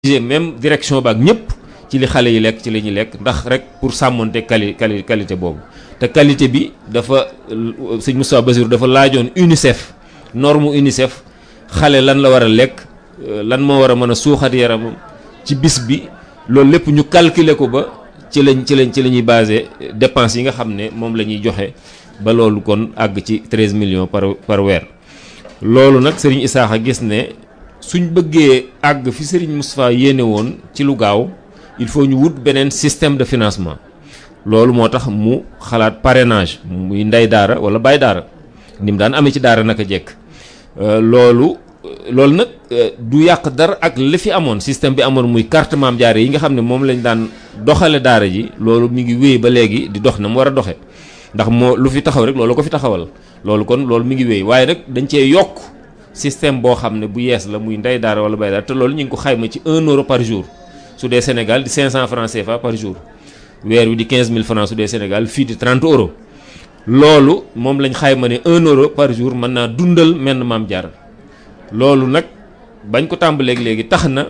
même direction ba ak ñëpp ci li xale yi lekk ci li ñuy lekk ndax rek pour sàmmonte quali quali qualité boobu te qualité bi dafa sëñ Moustapha Bassirou dafa laajoon UNICEF norme UNICEF xale lan la war a lekk lan moo war a mën a suuxat yaramam ci bis bi loolu lépp ñu calculer ko ba ci lañ ci lañ ci la ñuy basé dépenses yi nga xam ne moom la ñuy joxe ba loolu kon àgg ci 13 millions par par weer loolu nag Serigne Issakha gis ne suñ bëggee àgg fi Serigne Moustapha yéene woon ci lu gaaw il faut ñu wut beneen système de financement loolu moo tax mu xalaat parrainage muy ndey daara wala baay daara ni mu daan amee ci daara naka jekk loolu loolu nag du yàq dara ak li fi amoon système bi amoon muy carte maam jaare yi nga xam ne moom lañ daan doxale daara ji loolu mi ngi wéy ba léegi di dox na mu war a doxe ndax moo lu fi taxaw rek loolu ko fi taxawal loolu kon loolu mi ngi wéy waaye nag dañ cee yokk système boo xam ne bu yees la muy ndey daara wala baay daara te loolu ñu ngi ko xayma ci 1 euro par jour su dee Sénégal di 500 francs CFA par jour weer wi di 15000 francs su dee Sénégal fii di 30 euros loolu moom lañ xayma ne 1 euro par jour mën naa dundal menn maam jaar loolu nag bañ ko tàmbaleeg léegi tax na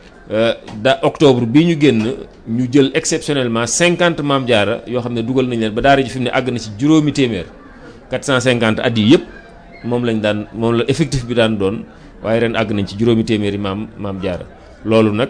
da octobre bii ñu génn ñu jël exceptionnellement 50 maam jaara yoo xam ne dugal nañ leen ba daara ji fi mu ne àgg na ci juróomi téeméer 450 at yi yëpp moom lañ daan moom la effectif bi daan doon waaye ren àgg nañ ci juróomi téeméeri maam maam jaara loolu nag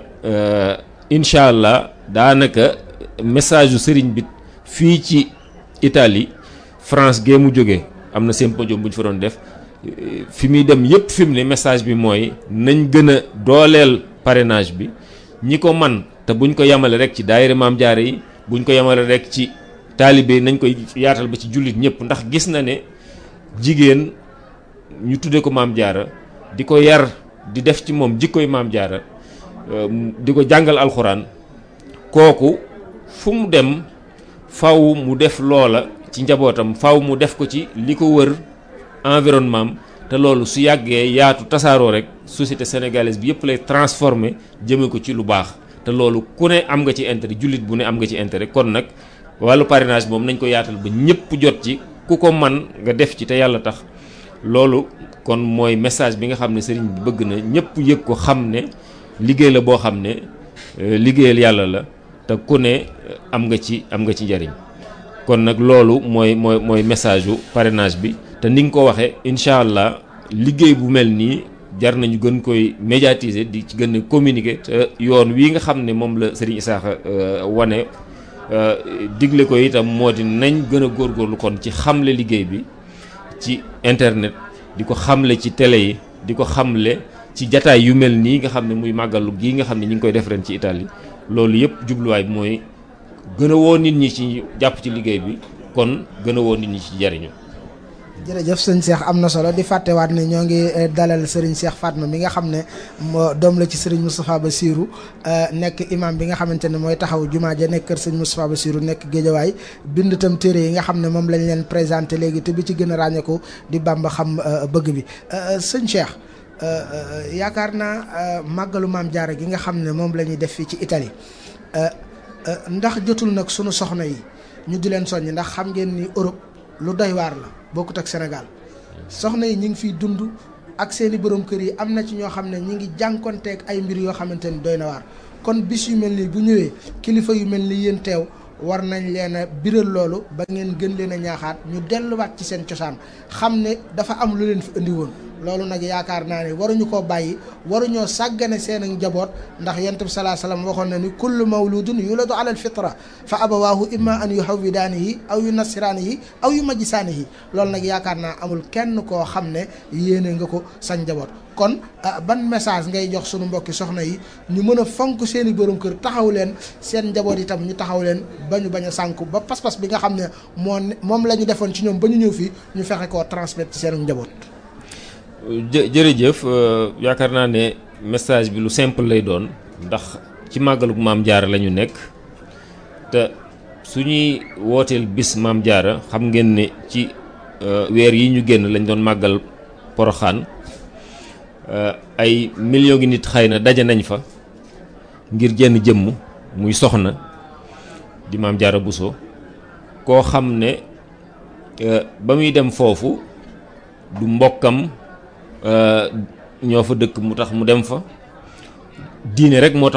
incha allah daanaka message yu sëriñ bi fii ci Italie France gee mu jóge am na symposium bu ñu fa doon def fi muy dem yëpp fi mu ne message bi mooy nañ gën a dooleel parrainage bi ñi ko man te buñ ko yemale rek ci daayira maam jaare yi buñ ko yemale rek ci taalibe yi nañ koy yaatal ba ci jullit ñëpp ndax gis na ne jigéen ñu tudde ko maam jaara di ko yar di def ci moom jikkoy maam jaara di ko jàngal alxuraan kooku fu mu dem faw mu def loola ci njabootam faw mu def ko ci li ko wër environnement te loolu su yàggee yaatu tasaaroo rek société sénégalaise bi yëpp lay transformer jëme ko ci lu baax te loolu ku ne am nga ci intérêt jullit bu ne am nga ci intérêt kon nag wàllu parrainage moom nañ ko yaatal ba ñëpp jot ci ku ko man nga def ci te yàlla tax loolu kon mooy message bi nga xam ne sëriñ bi bëgg na ñëpp yëg ko xam ne liggéey la boo xam ne liggéeyal yàlla la te ku ne am nga ci am nga ci njariñ kon nag loolu mooy mooy mooy message yu parrainage bi te ni nga ko waxee incha allah liggéey bu mel nii jar nañu gën koy médiatiser di ci gën a communiquer te yoon wii nga xam ne moom la Serigne Issakha wane digle ko itam moo di nañ gën a góorgóorlu kon ci xamle liggéey bi ci internet di ko xamle ci télé yi di ko xamle ci jataay yu mel nii nga xam ne muy màggalu gii nga xam ne ñu ngi koy def ren ci Italie loolu yëpp jubluwaay bi mooy gën a woo nit ñi ci jàpp ci liggéey bi kon gën a woo nit ñi ci jariñu jërëjëf sëñ Cheikh am na solo di fàttewaat ne ñoo ngi dalal sëriñ Cheikh Fatma mi nga xam ne moo doom la ci sëriñ Moustapha Bassirou nekk imam bi nga xamante ne mooy taxaw jumaa ja nekk kër sëñ Moustapha Bassirou nekk géejawaay bind itam téere yi nga xam ne moom lañ leen présenté léegi te bi ci gën a ràññeeku di Bamba xam bëgg bi sëñ Cheikh yaakaar naa màggalu maam jaara gi nga xam ne moom la ñuy def fii ci Italie ndax jotul nag sunu soxna yi ñu di leen soññ ndax xam ngeen ni Europe lu doy waar la bokkut ak Sénégal soxna yi ñu ngi fiy dund ak seeni borom kër yi am na ci ñoo xam ne ñi ngi jànkonteeg ay mbir yoo xamante ni doy na waar kon bis yu mel nii bu ñëwee kilifa yu mel ni yéen teew war nañ leen a biral loolu ba ngeen gën leen a ñaaxaat ñu delluwaat ci seen cosaan xam ne dafa am lu leen fi indi woon loolu nag yaakaar naa ne waruñu koo bàyyi waruñoo sàggane seen ak njaboot ndax yonent bi salaa salaam waxoon na ni kullu mawludun yuladu ala alfitra fa abawaahu imma an yuhawwidaanihi aw yu nasiraanihi aw yu majjisaanihi loolu nag yaakaar naa amul kenn koo xam ne yéene nga ko sa njaboot kon ban message ngay jox sunu mbokki soxna yi ñu mën a fonk seen i borom kër taxaw leen seen njaboot itam ñu taxaw leen ba ñu bañ a sànku ba pas-pas bi nga xam ne moo moom la ñu defoon ci ñoom ba ñu ñëw fii ñu fexe koo transmettre ci seen njaboot. jë jërëjëf yaakaar naa ne message bi lu simple lay doon ndax ci màggalug maam jaara la ñu nekk te su ñuy wooteel bis maam jaara xam ngeen ne ci weer yi ñu génn lañ doon màggal poroxaan ay million gi nit xëy na daje nañ fa ngir jenn jëmm muy soxna di maam jaara Buso koo xam ne ba muy dem foofu du mbokkam ñoo fa dëkk mu tax mu dem fa diine rek moo tax